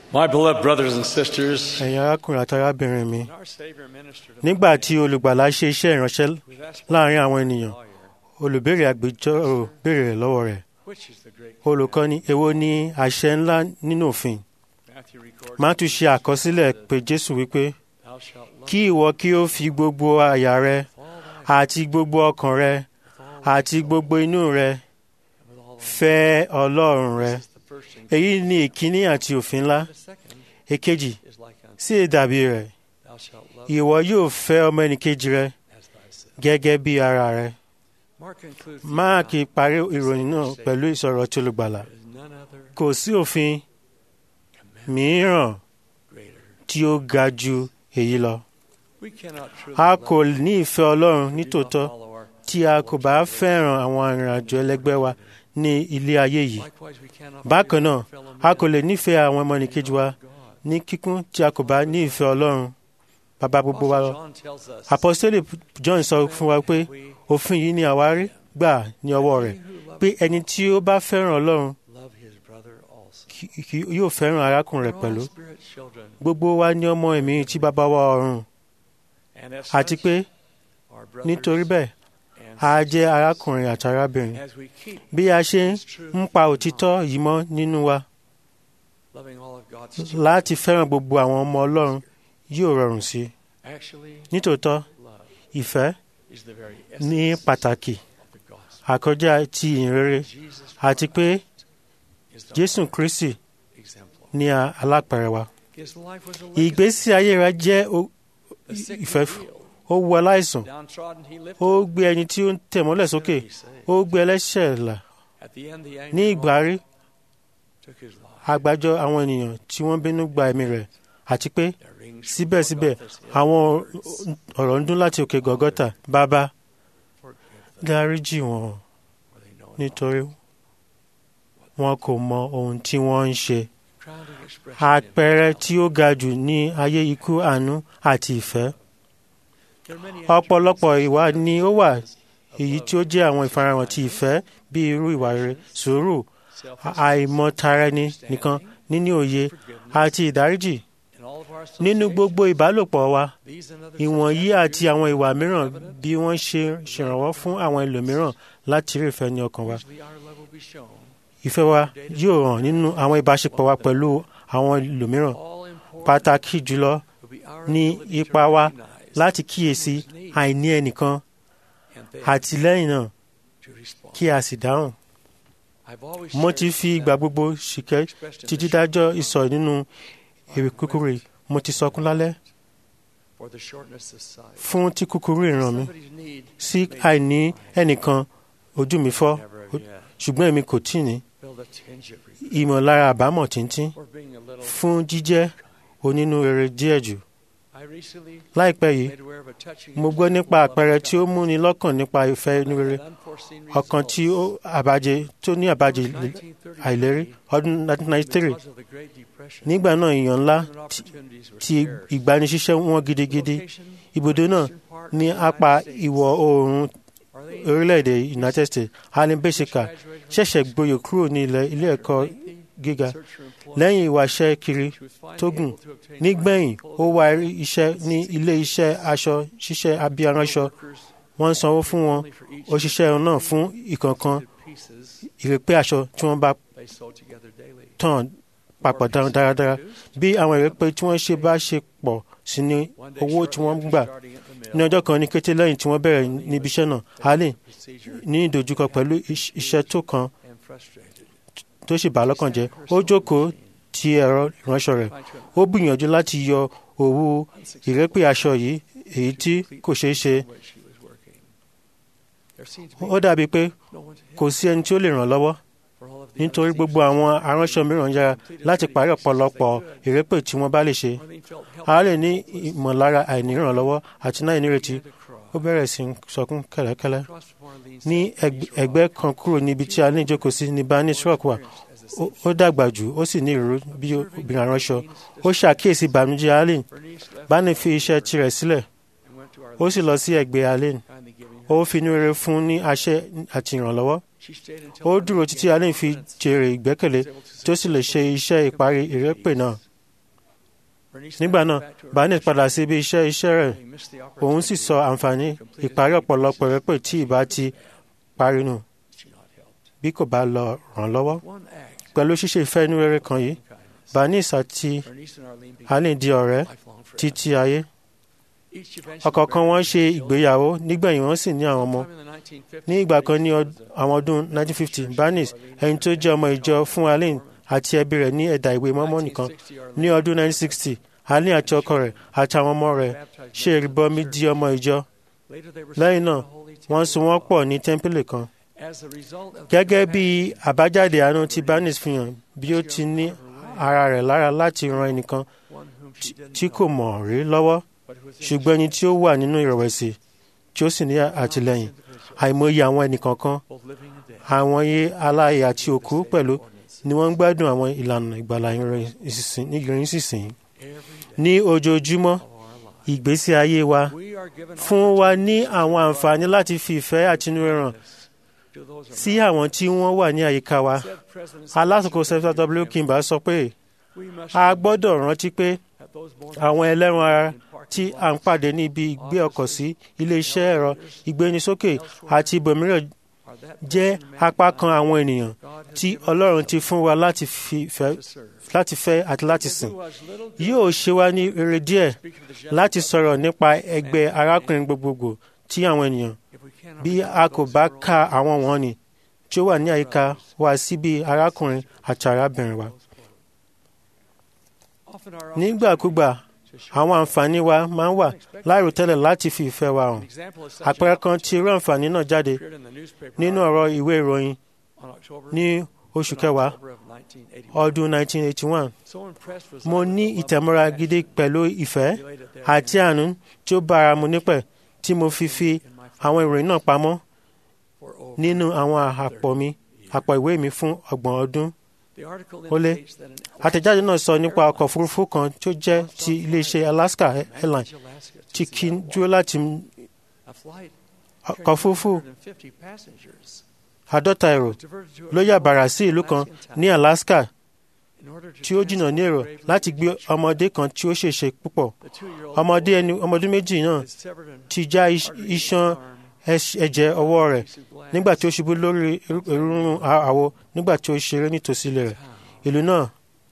My beloved brothers and sisters, ẹ̀yin arákùnrin àti arábìnrin mi our Savior ministered to nígbà tí olùgbàlà ṣe iṣẹ́ ìránṣẹ́ We've asked láàrin àwọn ènìyàn lawyer, olùbéèrè agbẹjọ́rò béèrè rẹ̀ lọ́wọ́ rẹ̀ which is the great olùkọ́ni èwo ni àṣẹ ńlá nínú òfin Matthew records, Mátíù ṣe àkọsílẹ̀ pé Jésù wípé Thou shalt love kí ìwọ kí ó fi gbogbo àyà rẹ with all thy àti gbogbo ọkàn rẹ with all àti gbogbo inú rẹ and with all thy fẹ́ Ọlọ́run rẹ This is the first thing. èyí ni ìkíní àti òfin ńlá The second èkejì is like unto sí ìdàbí rẹ̀ thou shalt love ìwọ yóò fẹ́ ọmọ ẹnìkejì rẹ as thyself. gẹ́gẹ́ bí ara rẹ Mark concludes the máàkì account parí ìròyìn náà pẹ̀lú ìsọ̀rọ̀ tí olùgbàlà there is none other kò sí òfin commandment mìíràn greater. tí ó ga ju èyí lọ We cannot truly a love kò ní ìfẹ́ Ọlọ́run if we do not nítòótọ́ follow our tí a kò bá fẹ́ràn àwọn arìnrìnàjò ẹlẹgbẹ́ wa ní ilé ayé yìí Likewise, we cannot bákan forgive náà our fellow a men kò lè nífẹ̀ẹ́ àwọn ọmọnìkejì wa God. ní kíkún tí a kò bá ní ìfẹ́ Ọlọ́run bàbá gbogbo wa lọ Apostle John tells us, apostoli John sọ fún wa pé we òfin yìí ni àwa rí gbà ní ọwọ́ rẹ̀ who love pé ẹni tí ó bá fẹ́ràn Ọlọ́run love his brother also. kì- kì- yóò fẹ́ràn arákùnrin rẹ̀ We're pẹ̀lú all spirit children, gbogbo wa ní ọmọ ẹ̀mí tí bàbá wa ọ̀run and as àti such, pé our brothers nítorí bẹ́ẹ̀ and a jẹ́ sisters, arákùnrin àti arábìnrin as we keep bí a ṣe this truth ń pa òtítọ́ yìí mọ́ nínú wa loving all of God's children, láti fẹ́ràn gbogbo àwọn ọmọ Ọlọ́run yóò rọrùn sí i actually, nítòótọ́ love ìfẹ́ is the very ní essence pàtàkì of the gospel. àkọjá ti ìhìnrere Jesus àti pé is the Jésù Kristi exemplar. ní a- alápẹ̀rẹ̀ wa His life was a legacy. ìgbésí ayé rẹ̀ jẹ́ o- The sick he ìfẹ́ healed. ó wu aláìsàn Downtrodden he lifted. ó gbé ẹni tí ó ń tẹ̀ mọ́lẹ̀ sókè Sinner he saved. ó gbé ẹlẹ́ṣẹ̀ là At the end, the ní angel ìgbà rí took his life. àgbájọ àwọn ènìyàn tí wọ́n bínú gba ẹ̀mí rẹ̀ àti pé There rings síbẹ̀síbẹ̀ from Golgotha's hill àwọn words, ọ̀rọ̀ ń dún láti òkè gọ̀gọ́tà bàbá "Forgive them, dáríjì wọn for they know not nítorí wọn kò mọ ohun tí wọ́n ń ṣe crowning expression in àpẹẹrẹ it. tí ó ga jù ní ayé ikú àánú àti ìfẹ́ There are many ọ̀pọ̀lọpọ̀ attributes ìwà ni ó wà of èyí love, tí ó jẹ́ àwọn ìfarahàn ti ìfẹ́ bí irú ìwà rere sùúrù self-esteem, àìmọ̀tara ẹni nìkan níní òye forgiveness, àti ìdáríjì in all of our nínú associations. gbogbo ìbálòpọ̀ wa These and other ìwọ̀nyí such àti àwọn ìwà mìíràn evident, bí wọ́n ṣe ṣèrànwọ́ fún àwọn ẹlòmíràn láti rí ìfẹ́ ní ọkàn wa usually our love will be shown. ìfẹ́ wa yóò hàn nínú àwọn ìbáṣepọ̀ wa pẹ̀lú àwọn ẹlòmíràn All important pàtàkì jùlọ will be our ní ability to ipa wa recognize láti kíyèsí others' needs àìní ẹnìkan and then àti lẹ́yìn náà to respond. kí a sì dáhùn I've always mo ti cherished fi ìgbà that gbogbo ṣìkẹ́ expressed in ti the dídájọ́ short ìsọ̀ nínú èrè kúkúrú yìí. mo ti sọkún lálẹ́ for the shortness of sight. fún tí kúkúrú ìran mi Somebody's need sí may àìní ẹnìkan ojú mi fọ́ never have yet ṣùgbọ́n èmi kò tí ì ní build a tinge of regret ìmọ̀lára àbámọ̀ tíntín or being a little. fún jíjẹ́ onínúrere díẹ̀ jù I recently láìpẹ́ yìí made aware of a touching mo gbọ́ nípa àpẹẹrẹ tí ó múni lọ́kàn nípa ìfẹ́ inú rere unforeseen ọ̀kan tí ó àbájẹ tó ní àbájẹ àìlérí ọdún 1993 because of the Great Depression. nígbà náà èèyàn ńlá employment tí- opportunities were tí scarce. ìgbanisíṣẹ́ wọn gidigidi Location, ibùdó náà eastern part ní of the apá United States. ìwọ̀ oòrùn Are they orílẹ̀-èdè United States Alan Beshika graduated from ṣẹ̀ṣẹ̀ high gboyè kúrò ní ilẹ̀ ilé ẹ̀kọ́ lengthy gíga search for employment. lẹ́yìn ìwàṣẹ́ kiri She was finally tó gùn able to obtain nígbẹ̀yìn clothing ó wá rí iṣẹ́ ní ilé iṣẹ́ aṣọ ṣíṣẹ́ abíyaránṣọ workers wọ́n ń sanwó fún wọn only for each òṣìṣẹ́ náà fún ìkọ̀ọ̀kan pieces ìrèpé aṣọ tí wọ́n bá they sewed together daily. tàn papọ̀ dára- dáradára bí àwọn ìrèpé tí wọ́n ṣe bá ṣe pọ̀ sí ní One day owó tí shortly wọ́n after gbà starting at the ní mill, ọjọ́ kan ní kété lẹ́yìn tí wọ́n bẹ̀rẹ̀ níbi iṣẹ́ náà Allen procedure ní ìdojúkọ pẹ̀lú iṣ- iṣẹ́ tó kan and frustrated. tó sì bà á lọ́kàn jẹ́ ó jókòó ti ẹ̀rọ ìránṣọ rẹ̀ Trying to ó gbìyànjú láti yọ òwú ìrẹ́pẹ̀ aṣọ yìí èyí tí kò ṣeé ṣe the way she was working. There seemed to be ó dàbí pé no one to help kò sí ẹni tí ó lè ràn lọ́wọ́ for all of the nítorí other gbogbo àwọn aránṣọ mìíràn yára láti parí ọ̀pọ̀lọpọ̀ ìrẹ́pẹ̀ tí wọ́n bá lè ṣe Arlene felt a lè ní ìmọ̀lára àìnírànlọ́wọ́ àti náà ìnírètí began to cry. ó bẹ̀rẹ̀ sí í sọkún kẹ́lẹ́kẹ́lẹ́ Across from Arlene's ní sat ẹgb- Denise ẹgbẹ́ Rock, kan kúrò níbi tí a ní ìjókòó sí ní Barnes Rock wà experienced as a Ó- ó dàgbà jù ó sì ní ìró bí obìnrin aránṣọ ó ṣàkíyèsí ìbànújẹ́ Allen Bernice left Barney fi iṣẹ́ tirẹ̀ sílẹ̀ and went to ó Arlene, sì lọ sí ẹgbẹ́ Allen kindly giving ó her. fi inú rere fún ní àṣẹ àti ìrànlọ́wọ́ She stayed until ó Arlene dúró títí began Allen fi confidence jèrè ìgbẹ́kẹ̀lé was able to tó sì lè ṣe successfully iṣẹ́ ìparí complete ìrẹ́pẹ̀ náà these. nígbà náà barnett padà sí ibi iṣẹ́ iṣẹ́ rẹ̀ òun sì sọ àǹfààní ìparí ọ̀pọ̀lọpọ̀ rẹ́pẹ̀ tí ìbá ti parí nù bí kò bá lọ ràn lọ́wọ́ pẹ̀lú ṣíṣe ìfẹ́ inú rere kan yìí barnett àti allen di ọ̀rẹ́ títí ayé ọ̀kọ̀ọ̀kan wọn ṣe ìgbéyàwó nígbẹ̀yìn wọn sì ní àwọn ọmọ ní ìgbà kan ní àwọn ọdún 1950 barnett ẹni tó jẹ́ ọmọ ìjọ fún allen àti ẹbí rẹ̀ ní ẹ̀dà ìwé mọ́mọ́ nìkan ní ọdún 1960 allen àti ọkọ rẹ̀ àti àwọn ọmọ rẹ̀ ṣe ìrìbọmi di ọmọ ìjọ lẹ́yìn náà wọ́n so wọ́n pọ̀ ní tẹ́ḿpìlì kan gẹ́gẹ́ bí àbájáde àánú tí barnett fi hàn bí ó ti ní ara rẹ̀ lára láti ran ẹnìkan tí kò mọ̀ rí lọ́wọ́ ṣùgbọ́n ẹni tí ó wà nínú ìrẹ̀wẹ̀sì tí ó sì ní àtìlẹ́yìn àìmọye àwọn ẹnìkọ̀ọ̀kan àwọn iye aláàyè àti òkú pẹ̀lú ni wọ́n ń gbádùn àwọn ìlànà ìgbàlà ìrìn sísìn ní ojoojúmọ́ ìgbésí ayé wa fún wa ní àwọn àǹfààní láti fi ìfẹ́ àtinúrẹ́ràn sí àwọn tí wọ́n wà ní àyíká wa alásìkò sẹ́fà w kimba sọ pé a gbọ́dọ̀ rántí pé àwọn ẹlẹ́ran ara tí à ń pàdé ní ibi ìgbé ọkọ̀ sí ilé-iṣẹ́ ẹ̀rọ ìgbénisókè àti ibòmíràn jẹ́ apá kan àwọn ènìyàn tí Ọlọ́run ti fún wa láti fẹ́ àti láti sìn. Yóò ṣe wá ní rere díẹ̀ láti sọ̀rọ̀ nípa ẹgbẹ́ arákùnrin gbogbogbò tí àwọn ènìyàn bí a kò bá ka àwọn wọ̀nnì tí ó wà ní àyíká wa sí bí arákùnrin àti arábìnrin wa. Nígbàkúgbà àwọn àǹfààní wa máa ń wà láìròtẹ́lẹ̀ láti fi ìfẹ́ wa hàn. àpẹẹrẹ kan tí irú àǹfààní náà jáde nínú ọ̀rọ̀ ìwé ìròyìn ní oṣù kẹwàá ọdún 1981. mo ní ìtẹ̀mọ́ra gidi pẹ̀lú ìfẹ́ àti àánú tí ó bára mu nípẹ̀ tí mo fi fi àwọn ìròyìn náà pamọ́ nínú àwọn àpò mi àpò ìwé mi fún ọgbọ̀n ọdún ó lé àtẹ̀jáde náà sọ nípa ọkọ̀ òfurufú kan tí ó jẹ́ ti iléeṣẹ́ Alaska Airlines tí kì í dúró láti ọkọ̀ òfurufú àádọ́ta èrò ló yà bàrà sí ìlú kan ní Alaska tí ó jìnnà ní èrò láti gbé ọmọdé kan tí ó ṣèṣe púpọ̀ ọmọdé ẹni ọmọdún méjì náà ti já iṣan ẹ̀jẹ̀ ọwọ́ rẹ̀ nígbà tí ó ṣubú lórí ìrúnrún àwo nígbà tí ó ṣeré nítòsí ilé rẹ̀ ìlú náà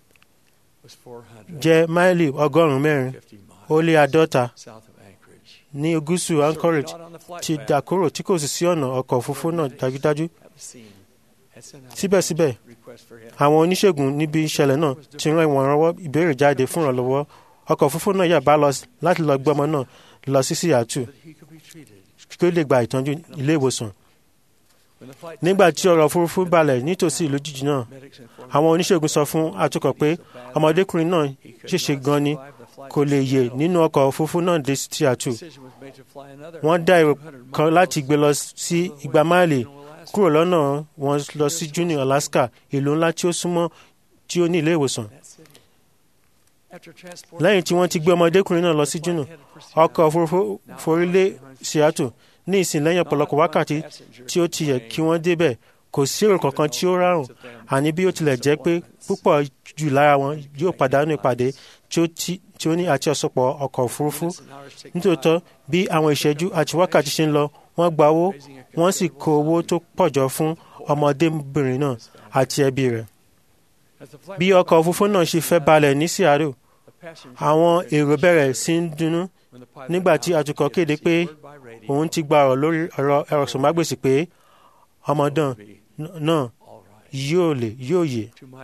jẹ́ máìlì ọgọ́rùn-ún mẹ́rin ó lé àádọ́ta ní gúúsù Anchorage ti dà kúrò tí kò sì sí ọ̀nà ọkọ̀ òfurufú náà dájúdájú síbẹ̀síbẹ̀ àwọn oníṣègùn níbi ìṣẹ̀lẹ̀ náà ti rán ìwọ̀nrànwọ́ ìbéèrè jáde fún ìrànlọ́wọ́ ọkọ̀ òfurufú náà yà bá lọ láti lọ gbé ọmọ náà lọ sí Seattle kí ó lè gba ìtọ́jú ilé ìwòsàn. nígbà tí ọ̀rọ̀ òfurufú balẹ̀ nítòsí ìlú jíjì náà àwọn oníṣègùn sọ fún atukọ̀ pé ọmọdékùnrin náà ṣèṣe gan ni kò lè yè nínú ọkọ̀ òfurufú náà dé Seattle. wọ́n dá èrò kan láti gbé lọ sí igba máìlì kúrò lọ́nà wọn lọ sí Juneau Alaska ìlú ńlá tí ó súnmọ́ tí ó ní ilé ìwòsàn. lẹ́yìn tí wọ́n ti gbé ọmọdékùnrin náà lọ sí Juneau ọkọ̀ òfurufú forí lé Seattle ní ìsìn lẹ́yìn ọ̀pọ̀lọpọ̀ wákàtí tí ó ti yẹ kí wọ́n débẹ̀ kò sí èrò kankan tí ó rárùn àní bí ó tilẹ̀ jẹ́ pé púpọ̀ jù lára wọn yóò pàdánù ìpàdé tí ó ní àti ọ̀sọ̀pọ̀ ọkọ̀ òfurufú nítòótọ́ bí àwọn ìṣẹ́jú àti wákàtí ṣe ń lọ wọ́n gba owó wọ́n sì kó owó tó pọ̀ jọ fún ọmọdébìnrin náà àti ẹbí rẹ̀ bí ọkọ̀ òfurufú náà ṣe fẹ́ balẹ̀ ní Seattle àwọn èrò bẹ̀rẹ̀ sí ń dunnú nígbà tí atukọ̀ kéde pé òun ti gba ọ̀rọ̀ lórí ọ̀rọ̀ ẹ̀rọ̀sọ̀mágbèsì pé ọmọdán náà yóò lè yóò yè.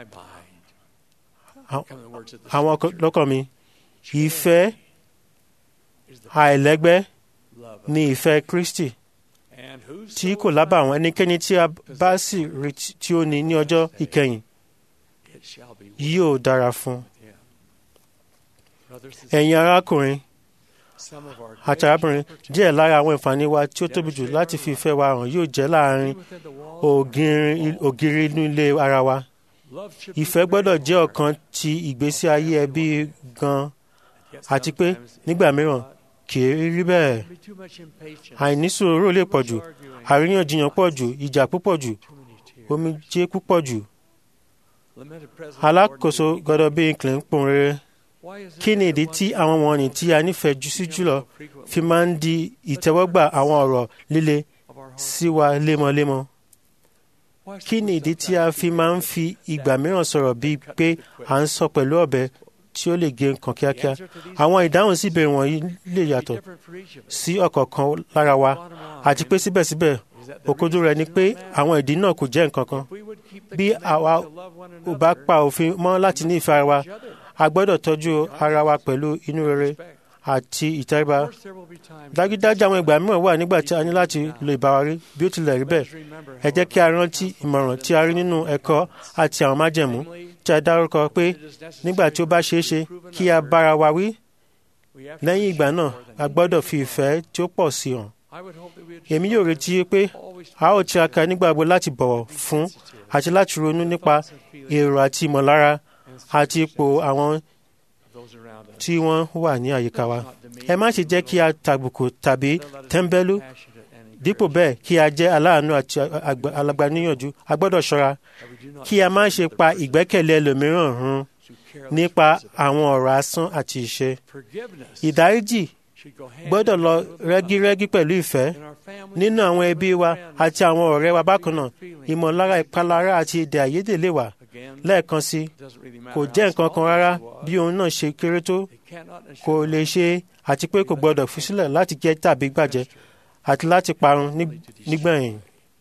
àwọn lọ́kàn mi ìfẹ́ àìlẹ́gbẹ́ ni ìfẹ́ Kristi tí kò lábàwọ́n ẹnikẹ́ni tí a bá sì rí tí ó ní ní ọjọ́ ìkẹyìn yóò dára fún. ẹ̀yin arákùnrin àti arábìnrin díẹ̀ lára àwọn ìfàní wa tí ó tóbi jù láti fi ìfẹ́ wa hàn yóò jẹ́ láàrin ògiri inú ilé ara wa. ìfẹ́ gbọ́dọ̀ jẹ́ ọ̀kan ti ìgbésí ayé ẹbí gan-an àti pé nígbà mìíràn kì í rí bẹ́ẹ̀. àìnísùúrù lè pọ̀ jù àríyànjiyàn pọ̀ jù ìjà púpọ̀ jù omijé púpọ̀ jù. alákòóso gbọ́dọ̀ bí inclin pòun rere kí ni ìdí tí àwọn wọ̀nyí tí a nífẹ̀ẹ́ jù sí jùlọ fi máa ń di ìtẹ́wọ́gbà àwọn ọ̀rọ̀ líle sí wa lemọ́lemọ́? kí ni ìdí tí a fi máa ń fi ìgbà mìíràn sọ̀rọ̀ bíi pé à ń sọ pẹ̀lú ọ̀bẹ tí ó lè gé nǹkan kíákíá? àwọn ìdáhùn sí ìbéèrè wọ̀nyí lè yàtọ̀ sí ọ̀kọ̀ọ̀kan lára wa àti pé síbẹ̀síbẹ̀ òkodo rẹ̀ ni pé àwọn ìdí náà kò jẹ́ nǹkan kan. bí àwa ò bá pa òfin mọ́ láti ní ìfẹ́ ara wa a gbọ́dọ̀ tọ́jú ara wa pẹ̀lú inú rere àti ìtẹríba. dájúdájú àwọn ìgbà mìíràn wà nígbà tí a ní láti lo ìbáwárí bí ó tilẹ̀ rí bẹ́ẹ̀. ẹ jẹ́ kí a rántí ìmọ̀ràn tí a rí nínú ẹ̀kọ́ àti àwọn májẹ̀mú tí a dárúkọ pé nígbà tí ó bá ṣeé ṣe kí a bára wa wí. lẹ́yìn ìgbà náà a gbọ́dọ̀ fi ìfẹ́ tí ó pọ̀ sí hàn. èmi yóò retí pé a ó tiraka nígbàgbọ́ láti bọ̀wọ̀ fún àti láti ronú nípa èrò àti ìmọ̀lára àti ipò àwọn tí wọ́n wà ní àyíká wa. ẹ má ṣe jẹ́ kí a tàbùkù tàbí tẹ́ḿbẹ́lú dípò bẹ́ẹ̀ kí a jẹ́ aláàánú àti alagbaníyànjú a gbọ́dọ̀ ṣọ́ra kí a má ṣe pa ìgbẹ́kẹ̀lé ẹlòmíràn run nípa àwọn ọ̀rọ̀ asán àti ìṣe. ìdáríjì gbọ́dọ̀ lọ rẹ́gírẹ́gí pẹ̀lú ìfẹ́ nínú àwọn ẹbí wa àti àwọn ọ̀rẹ́ wa bákan náà ìmọ̀lára ìpalára àti èdè àìyedè lè wà lẹ́ẹ̀kan sí kò jẹ́ nǹkan kan rárá bí òun náà ṣe kéré tó kò lè ṣe àti pé kò gbọ́dọ̀ fi sílẹ̀ láti jẹ́ tàbí gbàjẹ́ àti láti parun nígbẹ̀yìn.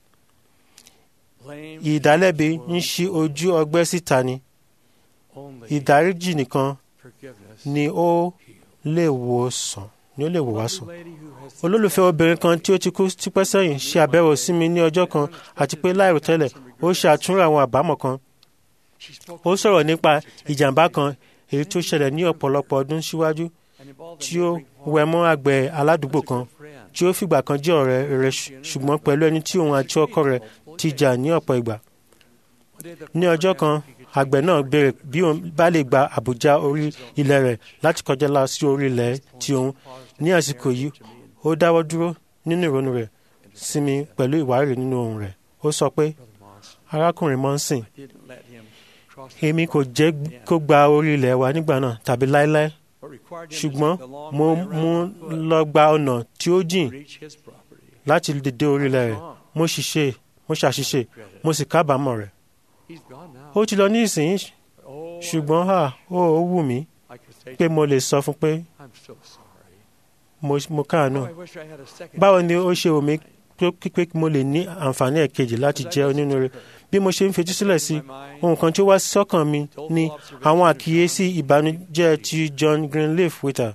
ìdálẹ́bi ń ṣí ojú ọgbẹ́ síta ni ìdáríjì nìkan ni ó lè wò sàn ni ó lè wò wá sàn. olólùfẹ́ obìnrin kan tí ó ti kú tipẹ́ sẹ́yìn ṣe àbẹ̀wò sí mi ní ọjọ́ kan àti pé láìròtẹ́lẹ̀ ó ṣe àtúnrò àwọn àbámọ̀ kan. ó sọ̀rọ̀ nípa ìjàmbá kan èyí tó ṣẹlẹ̀ ní ọ̀pọ̀lọpọ̀ ọdún síwájú tí ó wẹ mọ́ àgbẹ̀ aládùúgbò kan tí ó fìgbà kan jẹ́ ọ̀rẹ́ rẹ̀ ṣùgbọ́n pẹ̀lú ẹni tí òun àti ọkọ rẹ̀ ti jà ní ọ̀pọ̀ ìgbà. ní ọjọ́ kan àgbẹ̀ náà béèrè bí òun bá lè gba àbújá orí ilẹ̀ rẹ̀ láti kọjá lọ sí orí ilẹ̀ tí òun ní àsìkò yìí ó dáwọ́ dúró nínú ìrònú rẹ̀ sinmi pẹ̀lú ìwárìrì nínú ohùn rẹ̀ ó sọ pé arákùnrin Monson èmi kò jẹ́ kó gba orí ilẹ̀ wa nígbà náà tàbí láéláé ṣùgbọ́n mo mú lọ gba ọ̀nà tí ó jìn láti dé orí ilẹ̀ rẹ̀ mo ṣiṣẹ́ mo ṣàṣìṣe mo sì kábàámọ̀ rẹ̀ ó ti lọ ní ìsìn ṣùgbọ́n ha ó wù mí pé mo lè sọ fún pé mo káàánú báwo ni ó ṣe wù mí pé mo lè ní àǹfààní ẹ̀kejì láti jẹ́ onínúure bí mo ṣe ń fetí sílẹ̀ sí ohun kan tí ó wá sọ́kàn mi ni àwọn àkíyèsí ìbànújẹ́ ti John Greenleaf Whittier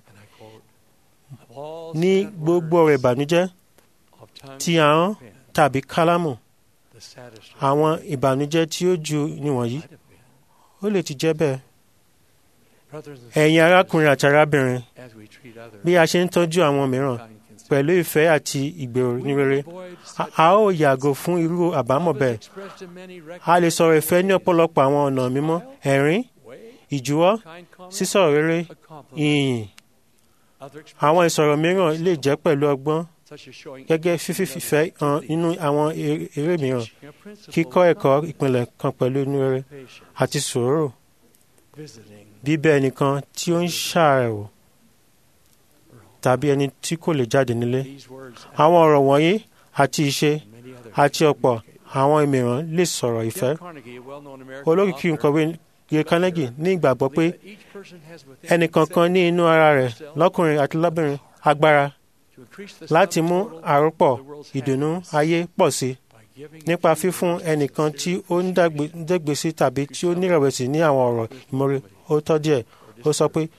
ní gbogbo ọ̀rọ̀ ìbànújẹ́ ti ahọ́n tàbí kálámù àwọn ìbànújẹ́ tí ó ju níwọ̀nyí ó lè ti jẹ́ bẹ́ẹ̀. ẹ̀yin arákùnrin àti arábìnrin bí a ṣe ń tọ́jú àwọn mìíràn pẹ̀lú ìfẹ́ àti ìgbèrò ní rere a ó yàgò fún irú àbámọ̀ bẹ́ẹ̀ a lè sọ̀rọ̀ ìfẹ́ ní ọ̀pọ̀lọpọ̀ àwọn ọ̀nà mímọ́ ẹ̀rín ìjúwọ́ sísọ̀rọ̀ rere ìyìn àwọn ìsọ̀rọ̀ mìíràn lè jẹ́ pẹ̀lú ọgbọ́n gẹ́gẹ́ fífífẹ́ hàn nínú àwọn eré mìíràn kíkọ́ ẹ̀kọ́ ìpìlẹ̀ kan pẹ̀lú inú rere àti sùúrù bíbẹ̀ ẹnìkan tí ó ń ṣàrẹ̀wò tàbí ẹni tí kò lè jáde nílé. àwọn ọ̀rọ̀ wọ̀nyí àti ìṣe àti ọ̀pọ̀ àwọn mìíràn lè sọ̀rọ̀ ìfẹ́. olókìkí nkọ̀wé Gay Carnegie ní ìgbàgbọ́ pé ẹnìkankan ní inú ara rẹ̀ lọ́kùnrin àti lọ́bìnrin agbára láti mú àròpọ̀ ìdùnnú ayé pọ̀ sí nípa fífún ẹnìkan tí ó ń dẹ́gbèsí tàbí tí ó nírẹ̀wẹ̀sì ní àwọn ọ̀rọ̀ ìmọ̀re ó tọ́ díẹ̀ ó sọ pé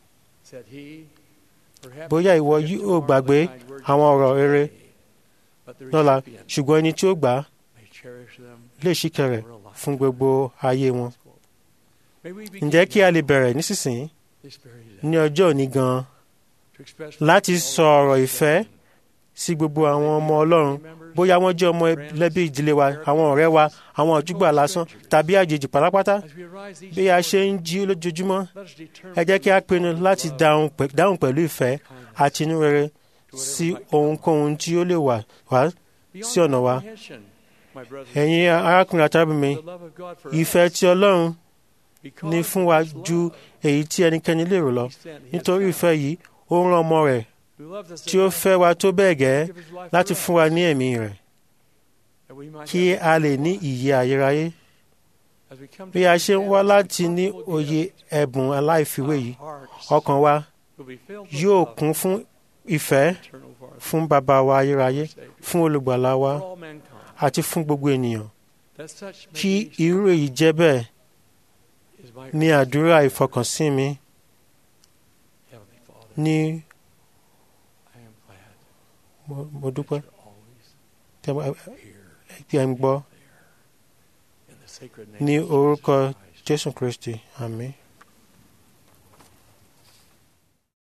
bóyá ìwọ yóò gbàgbé àwọn ọ̀rọ̀ rere lọ́la ṣùgbọ́n ẹni tí ó gbà á lè ṣìkẹ̀rẹ̀ fún gbogbo ayé wọn. ǹjẹ́ kí a lè bẹ̀rẹ̀ nísinsìnyí ní ọjọ́ òní gan-an láti sọ ọ̀rọ̀ ìfẹ́ sí gbogbo àwọn ọmọ Ọlọ́run bóyá wọ́n jẹ́ ọmọ ẹlẹ́bí ìdílé wa àwọn ọ̀rẹ́ wa àwọn ojúgbà lásán tàbí àjèjì pátápátá bí a ṣe ń jí lójoojúmọ́ ẹ jẹ́ kí a pinnu láti dáhùn pẹ̀lú ìfẹ́ àti inú rere sí ohunkóhun tí ó lè wà wá sí ọ̀nà wa. ẹ̀yin arákùnrin àtàbí mi ìfẹ́ ti Ọlọ́run ní fún wa ju èyí tí ẹnikẹ́ni lérò lọ nítorí ìfẹ́ yìí ó rán ọmọ rẹ̀ tí ó fẹ́ wa tó bẹ́ẹ̀ gẹ́ láti fún wa ní ẹ̀mí rẹ̀ kí a lè ní ìyè ayérayé bí a ṣe ń wá láti ní òye ẹ̀bùn aláìfiwé yìí ọkàn wa yóò kún fún ìfẹ́ fún bàbá wa ayérayé fún olùgbàlà wa àti fún gbogbo ènìyàn kí irú èyí jẹ́ bẹ́ẹ̀ ní àdúrà ìfọkànsìn mi ní mo dúpẹ́ tí ẹ ń gbọ́ ní orúkọ Jésù Kristi àmín.